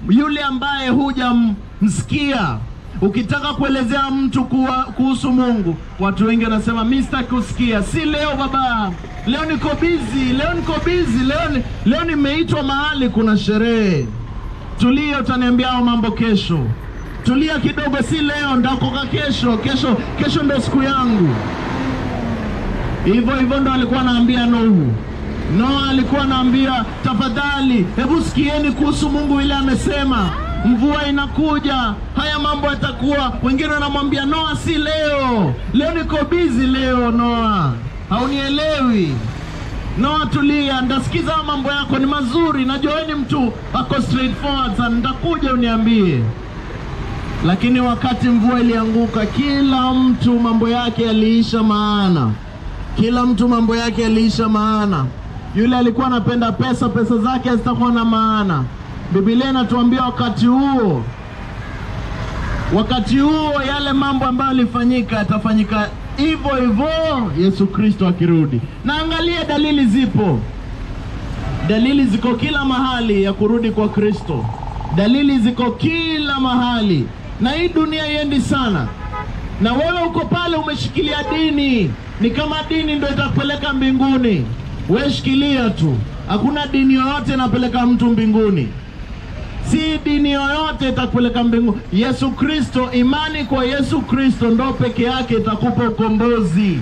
yule ambaye hujamsikia. Ukitaka kuelezea mtu kuwa, kuhusu Mungu, watu wengi wanasema mi sitaki kusikia. Si leo baba, leo niko busy, leo niko busy, leo ni, leo nimeitwa mahali kuna sherehe. Tulia, utaniambia hao mambo kesho. Tulia kidogo, si leo, ndakoka kesho. Kesho kesho ndo siku yangu. Hivyo hivyo ndo alikuwa anaambia Nuhu. Noa alikuwa anaambia tafadhali, hebu sikieni kuhusu Mungu ile amesema mvua inakuja, haya mambo yatakuwa. Wengine wanamwambia Noa, si leo, leo niko busy leo. Noa, haunielewi. Noa, tulia, ndasikiza mambo yako ni mazuri, najua wewe ni mtu ako straightforward sana, nitakuja uniambie. Lakini wakati mvua ilianguka, kila mtu mambo yake yaliisha maana, kila mtu mambo yake yaliisha maana. Yule alikuwa anapenda pesa, pesa zake hazitakuwa na maana. Biblia inatuambia wakati huo, wakati huo yale mambo ambayo yalifanyika yatafanyika hivyo hivyo Yesu Kristo akirudi. Na angalia, dalili zipo, dalili ziko kila mahali ya kurudi kwa Kristo. Dalili ziko kila mahali, na hii dunia iendi sana, na wewe uko pale umeshikilia dini, ni kama dini ndio itakupeleka mbinguni. We shikilia tu, hakuna dini yoyote inapeleka mtu mbinguni si dini yoyote itakupeleka mbinguni. Yesu Kristo, imani kwa Yesu Kristo ndo peke yake itakupa ukombozi.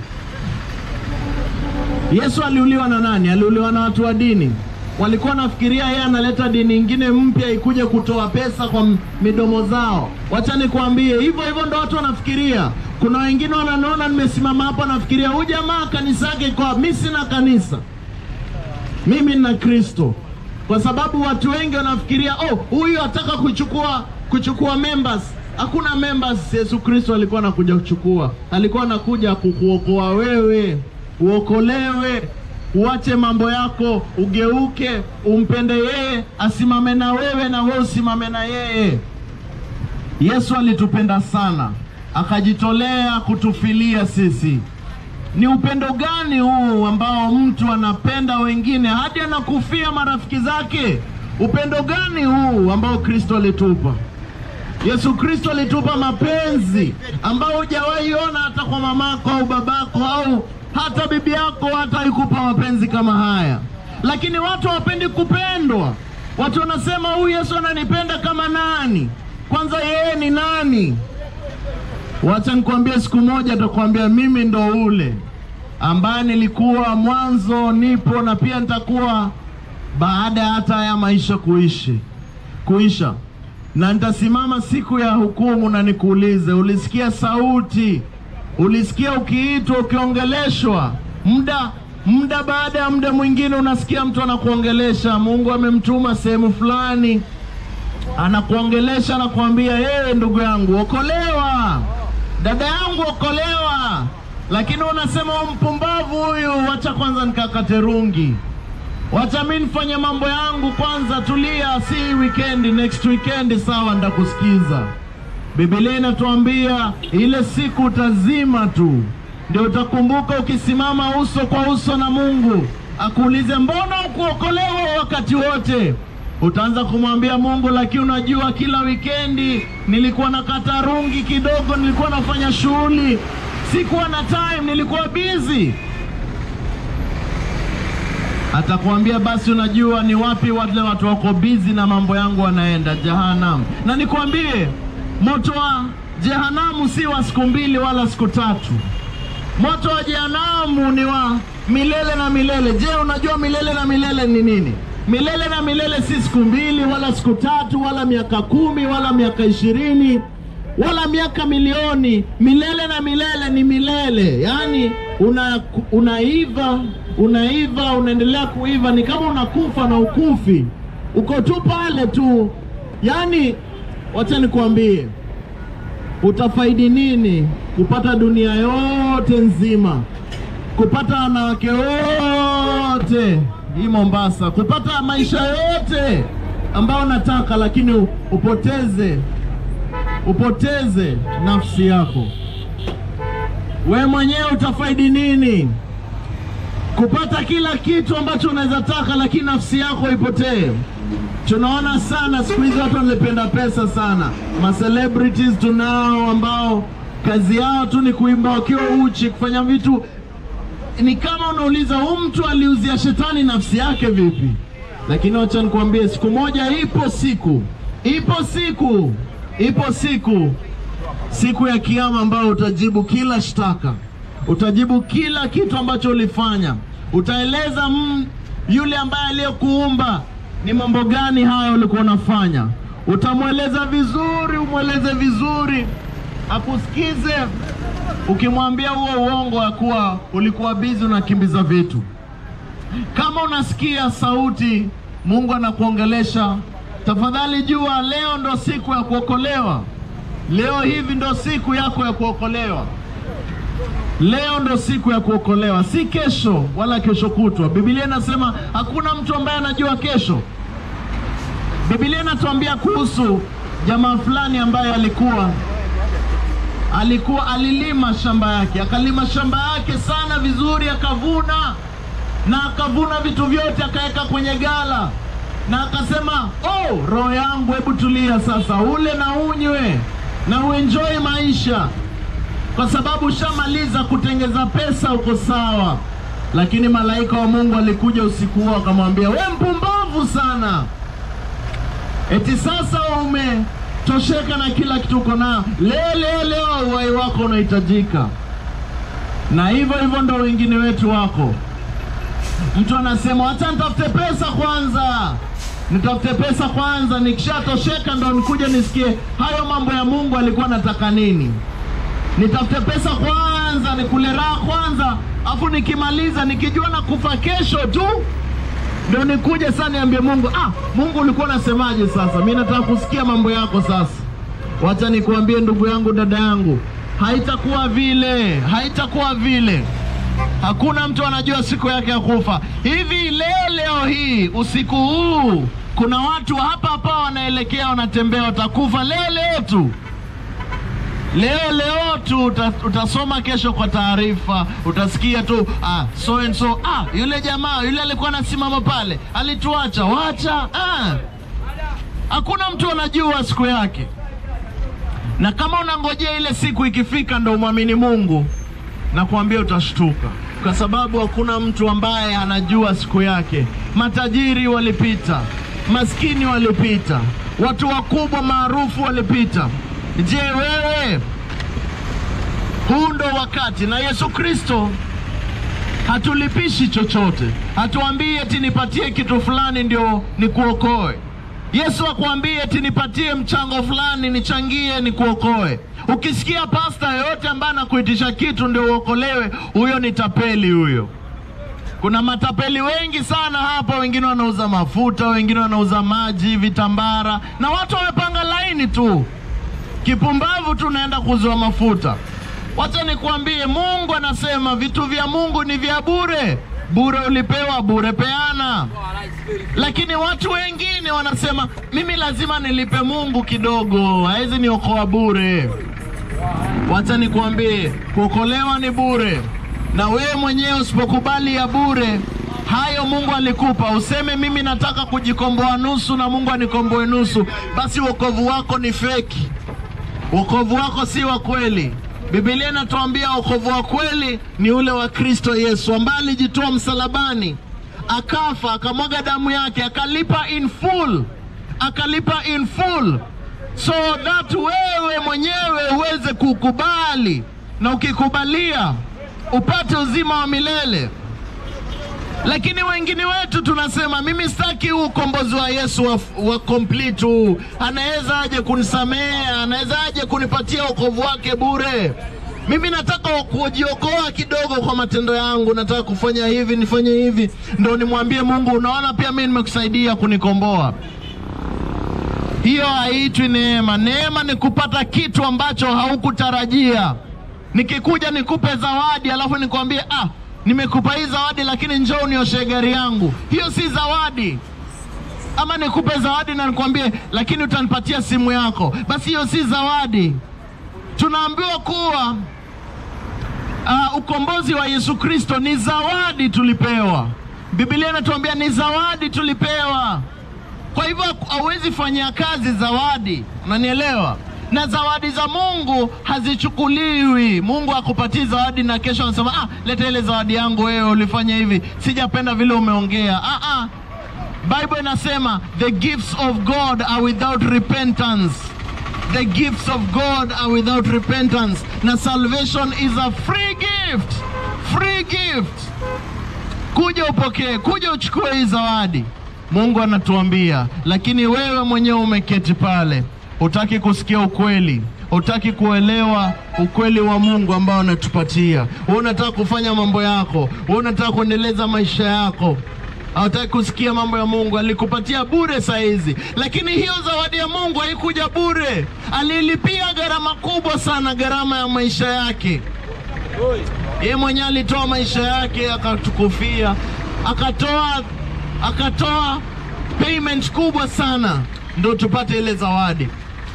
Yesu aliuliwa na nani? Aliuliwa na watu wa dini. Walikuwa nafikiria yeye analeta dini ingine mpya ikuje kutoa pesa kwa midomo zao. Wacha nikwambie, hivyo hivyo ndo watu wanafikiria. Kuna wengine wananiona nimesimama hapa, nafikiria huyu jamaa kanisa yake iko. Mimi sina kanisa, mimi nina Kristo kwa sababu watu wengi wanafikiria oh, huyu ataka kuchukua kuchukua members. Hakuna members. Yesu Kristo alikuwa anakuja kuchukua, alikuwa anakuja kukuokoa wewe, uokolewe, uache mambo yako, ugeuke, umpende yeye, asimame na wewe na wewe usimame na yeye. Yesu alitupenda sana, akajitolea kutufilia sisi. Ni upendo gani huu ambao mtu anapenda wengine hadi anakufia marafiki zake? Upendo gani huu ambao Kristo alitupa? Yesu Kristo alitupa mapenzi ambao hujawahi ona hata kwa mamako au babako au hata bibi yako, hata ikupa mapenzi kama haya. Lakini watu hawapendi kupendwa. Watu wanasema huyu Yesu ananipenda kama nani? Kwanza yeye ni nani? Wacha nikwambie, siku moja atakwambia mimi ndo ule ambaye nilikuwa mwanzo, nipo na pia nitakuwa baada ya hata haya maisha kuishi kuisha, na nitasimama siku ya hukumu na nikuulize, ulisikia sauti, ulisikia ukiitwa, ukiongeleshwa, muda muda baada ya muda mwingine unasikia mtu anakuongelesha. Mungu amemtuma sehemu fulani, anakuongelesha, anakuambia yeye, ndugu yangu, okolewa dada yangu okolewa, lakini unasema mpumbavu huyu, wacha kwanza nikakate rungi, wacha mi nifanye mambo yangu kwanza, tulia, si weekend, next weekend sawa, ndakusikiza. Biblia inatuambia ile siku utazima tu, ndio utakumbuka ukisimama uso kwa uso na Mungu akuulize, mbona ukuokolewa wakati wote? Utaanza kumwambia Mungu, lakini unajua, kila wikendi nilikuwa nakata rungi kidogo, nilikuwa nafanya shughuli, sikuwa na time, nilikuwa busy. Atakwambia basi, unajua ni wapi wale watu wako busy na mambo yangu wanaenda jehanamu. Na nikwambie moto wa jehanamu si wa siku mbili wala siku tatu. Moto wa jehanamu ni wa milele na milele. Je, unajua milele na milele ni nini? Milele na milele si siku mbili wala siku tatu wala miaka kumi wala miaka ishirini wala miaka milioni. Milele na milele ni milele, yaani una, unaiva unaiva unaendelea kuiva, ni kama unakufa na ukufi, uko tu pale tu. Yaani wacha nikuambie, utafaidi nini kupata dunia yote nzima, kupata wanawake wote hii Mombasa, kupata maisha yote ambayo unataka, lakini upoteze upoteze nafsi yako. We mwenyewe utafaidi nini? kupata kila kitu ambacho unaweza taka, lakini nafsi yako ipotee. Tunaona sana siku hizi watu wanapenda pesa sana. Ma celebrities tunao ambao kazi yao tu ni kuimba wakiwa uchi, kufanya vitu. Ni kama unauliza huyu mtu aliuzia shetani nafsi yake vipi? Lakini wacha nikwambie, siku moja, ipo siku, ipo siku, ipo siku, siku ya Kiyama ambayo utajibu kila shtaka, utajibu kila kitu ambacho ulifanya, utaeleza mm, yule ambaye aliyekuumba ni mambo gani haya ulikuwa unafanya. Utamweleza vizuri, umweleze vizuri, akusikize. Ukimwambia huo uongo ya kuwa ulikuwa bizi unakimbiza vitu, kama unasikia sauti Mungu anakuongelesha, tafadhali jua leo ndo siku ya kuokolewa. Leo hivi ndo siku yako ya kuokolewa. Leo ndo siku ya kuokolewa, si kesho wala kesho kutwa. Biblia inasema hakuna mtu ambaye anajua kesho. Biblia inatuambia kuhusu jamaa fulani ambaye alikuwa alikuwa alilima shamba yake, akalima shamba yake sana vizuri, akavuna na akavuna vitu vyote, akaweka kwenye gala na akasema, oh, roho yangu, hebu tulia sasa, ule na unywe na uenjoy maisha kwa sababu ushamaliza kutengeza pesa, uko sawa. Lakini malaika wa Mungu alikuja usiku huo akamwambia, we mpumbavu sana, eti sasa umetosheka na kila kitu uko nao, leo leo leo uhai wako unahitajika. Na hivyo hivyo ndo wengine wetu wako. Mtu anasema wacha nitafute pesa kwanza, nitafute pesa kwanza, nikishatosheka ndo nikuja nisikie hayo mambo ya Mungu alikuwa anataka nini nitafute pesa kwanza, nikule raha kwanza, afu nikimaliza nikijua na kufa kesho tu ndio nikuje sasa niambie Mungu, ah, Mungu ulikuwa unasemaje? Sasa mimi nataka kusikia mambo yako sasa. Wacha nikuambie ndugu yangu, dada yangu, haitakuwa vile, haitakuwa vile. Hakuna mtu anajua siku yake ya kufa. Hivi leo leo hii usiku huu kuna watu hapa hapa wanaelekea, wanatembea, watakufa leo leo tu leo leo tu uta, utasoma kesho kwa taarifa, utasikia tu ah, so and so ah, yule jamaa yule alikuwa anasimama pale alituacha, wacha ah. Hakuna mtu anajua siku yake, na kama unangojea ile siku ikifika ndo umwamini Mungu, na kuambia utashtuka, kwa sababu hakuna mtu ambaye anajua siku yake. Matajiri walipita, maskini walipita, watu wakubwa maarufu walipita. Je, wewe? Huu ndo wakati, na Yesu Kristo hatulipishi chochote, hatuambii eti nipatie kitu fulani ndio nikuokoe. Yesu akwambie eti nipatie mchango fulani nichangie nikuokoe. Ukisikia pasta yoyote ambaye anakuitisha kitu ndio uokolewe, huyo ni tapeli huyo. Kuna matapeli wengi sana hapa, wengine wanauza mafuta, wengine wanauza maji, vitambara, na watu wamepanga laini tu kipumbavu tu naenda kuzoa mafuta. Wacha nikwambie, Mungu anasema vitu vya Mungu ni vya bure. Bure ulipewa, bure peana. Lakini watu wengine wanasema mimi lazima nilipe Mungu kidogo, hawezi niokoa bure. Wacha nikwambie, kuokolewa ni bure, na wewe mwenyewe usipokubali ya bure hayo Mungu alikupa, useme mimi nataka kujikomboa nusu na Mungu anikomboe nusu, basi wokovu wako ni feki. Wokovu wako si wa kweli. Biblia inatuambia wokovu wa kweli ni ule wa Kristo Yesu ambaye alijitoa msalabani, akafa, akamwaga damu yake, akalipa in full, akalipa in full, so that wewe mwenyewe uweze kukubali, na ukikubalia upate uzima wa milele. Lakini wengine wetu tunasema mimi sitaki huu ukombozi wa Yesu wa, wa complete huu. Anaweza aje kunisamehe? Anaweza aje kunipatia wokovu wake bure? Mimi nataka kujiokoa kidogo kwa matendo yangu, nataka kufanya hivi nifanye hivi, ndo nimwambie Mungu, unaona, pia mimi nimekusaidia kunikomboa. Hiyo haitwi neema. Neema ni kupata kitu ambacho haukutarajia. Nikikuja nikupe zawadi alafu nikwambie ah, nimekupa hii zawadi lakini njoo unioshe gari yangu, hiyo si zawadi. Ama nikupe zawadi na nikwambie lakini utanipatia simu yako, basi hiyo si zawadi. Tunaambiwa kuwa uh, ukombozi wa Yesu Kristo ni zawadi tulipewa. Biblia inatuambia ni zawadi tulipewa. Kwa hivyo hauwezi fanyia kazi zawadi, unanielewa? Na zawadi za Mungu hazichukuliwi. Mungu akupatii zawadi na kesho anasema ah, leta ile zawadi yangu, wewe ulifanya hivi, sijapenda vile umeongea. Ah, ah. Bible inasema the gifts of God are without repentance. The gifts of God are without repentance. Na salvation is a free gift. Free gift. Kuja upokee, kuja uchukue hii zawadi. Mungu anatuambia, lakini wewe mwenyewe umeketi pale, hutaki kusikia ukweli, hutaki kuelewa ukweli wa Mungu ambao anatupatia. Wewe unataka kufanya mambo yako, wewe unataka kuendeleza maisha yako, hawataki kusikia mambo ya Mungu. Alikupatia bure saa hizi, lakini hiyo zawadi ya Mungu haikuja bure. Alilipia gharama kubwa sana, gharama ya maisha yake. Yeye mwenyewe alitoa maisha yake akatukufia, akatoa akatoa payment kubwa sana ndo tupate ile zawadi.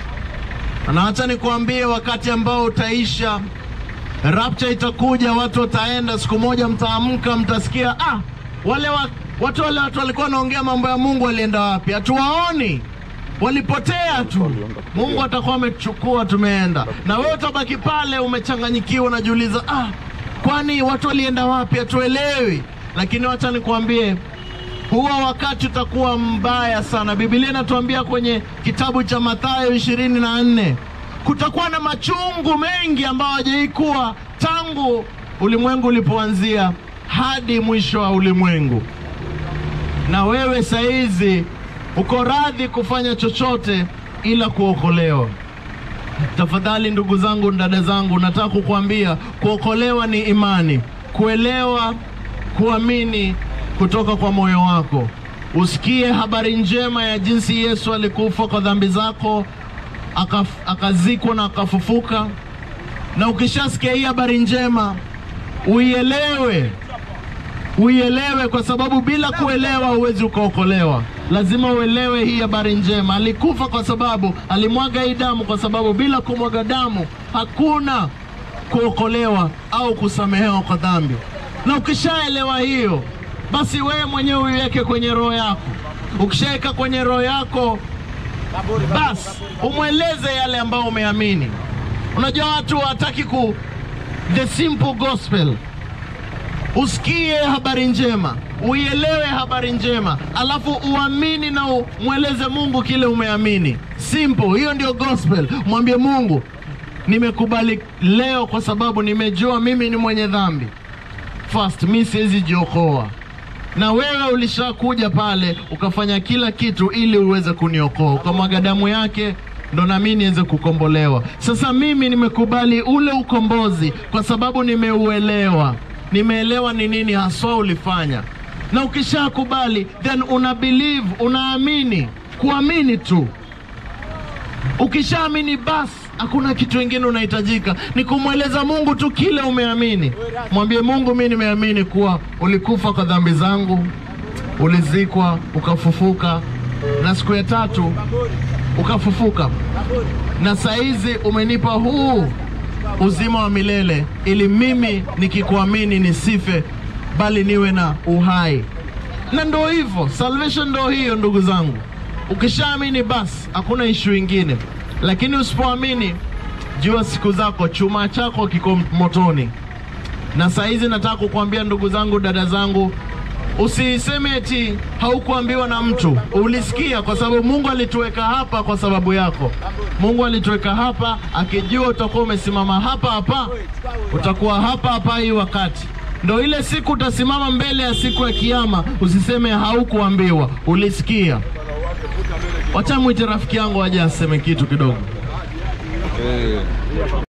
Na acha nikuambie, wakati ambao utaisha, rapture itakuja, watu wataenda, siku moja mtaamka, mtasikia ah, wale wa, watu wale watu walikuwa wanaongea mambo ya Mungu walienda wapi? Hatuwaoni, walipotea tu. Mungu atakuwa ametuchukua, tumeenda, na wewe utabaki pale umechanganyikiwa, unajiuliza ah, kwani watu walienda wapi? Hatuelewi. Lakini wacha nikuambie huwa wakati utakuwa mbaya sana. Biblia inatuambia kwenye kitabu cha Mathayo ishirini na nne kutakuwa na machungu mengi ambayo hajawahi kuwa tangu ulimwengu ulipoanzia hadi mwisho wa ulimwengu. Na wewe saizi uko radhi kufanya chochote ila kuokolewa. Tafadhali ndugu zangu, dada zangu, nataka kukuambia kuokolewa ni imani, kuelewa, kuamini kutoka kwa moyo wako. Usikie habari njema ya jinsi Yesu alikufa kwa dhambi zako, akaf, akazikwa na akafufuka. Na ukishasikia hii habari njema, uielewe, uielewe, kwa sababu bila kuelewa huwezi ukaokolewa. Lazima uelewe hii habari njema. Alikufa kwa sababu alimwaga hii damu, kwa sababu bila kumwaga damu hakuna kuokolewa au kusamehewa kwa dhambi. Na ukishaelewa hiyo basi wewe mwenyewe uiweke kwenye roho yako. Ukishaweka kwenye roho yako, basi umweleze yale ambayo umeamini. Unajua watu hawataki ku the simple gospel. Usikie habari njema, uielewe habari njema, alafu uamini na umweleze Mungu kile umeamini. Simple, hiyo ndio gospel. Mwambie Mungu, nimekubali leo kwa sababu nimejua mimi ni mwenye dhambi. First, mi siwezi jiokoa na wewe ulishakuja pale ukafanya kila kitu ili uweze kuniokoa, ukamwaga damu yake ndo nami niweze kukombolewa. Sasa mimi nimekubali ule ukombozi kwa sababu nimeuelewa, nimeelewa ni nini haswa ulifanya. Na ukishakubali then una believe, unaamini, kuamini tu. Ukishaamini basi hakuna kitu kingine unahitajika, ni kumweleza Mungu tu kile umeamini. Mwambie Mungu, mimi nimeamini kuwa ulikufa kwa dhambi zangu, ulizikwa, ukafufuka, na siku ya tatu ukafufuka, na saizi umenipa huu uzima wa milele, ili mimi nikikuamini nisife, bali niwe na uhai. Na ndo hivyo, salvation ndo hiyo, ndugu zangu. Ukishaamini basi hakuna ishu ingine, lakini usipoamini, jua siku zako, chuma chako kiko motoni. Na saa hizi nataka kukuambia ndugu zangu, dada zangu, usiseme eti haukuambiwa na mtu, ulisikia, kwa sababu Mungu alituweka hapa kwa sababu yako. Mungu alituweka hapa akijua utakuwa umesimama hapa hapa, utakuwa hapa hapa hii wakati ndo ile siku utasimama mbele ya siku ya Kiyama, usiseme haukuambiwa, ulisikia. Wacha mwite rafiki yangu aje aseme kitu kidogo.